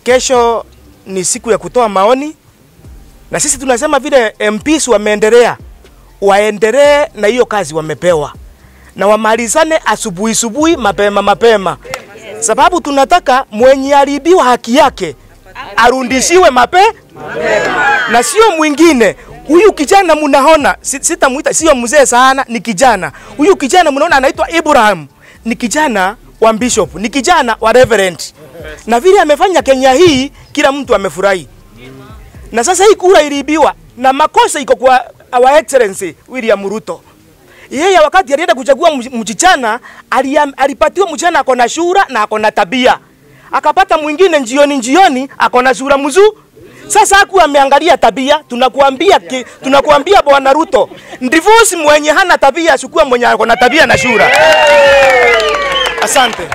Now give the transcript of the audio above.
Kesho ni siku ya kutoa maoni, na sisi tunasema vile MPs wameendelea, waendelee na hiyo kazi wamepewa, na wamalizane asubuhi subuhi, mapema mapema, sababu tunataka mwenye aliibiwa haki yake arudishiwe mape na sio mwingine. Huyu kijana mnaona, si- sitamuita, sio mzee sana, ni kijana. Huyu kijana mnaona anaitwa Ibrahim, ni kijana wa bishop, ni kijana wa reverend, na vile amefanya Kenya hii, kila mtu amefurahi. Na sasa hii kura iliibiwa na makosa iko kwa our excellency William Ruto. Yeye wakati alienda kuchagua mch- mchichana, aliam- alipatiwa mchichana ako na shura na ako na tabia, akapata mwingine njioni njioni ako na sura mzuri. Sasa haku ameangalia tabia, tunakuambia ki, tunakuambia bwana Ruto, divorce mwenye hana tabia, chukua mwenye ako na tabia na shura. Asante.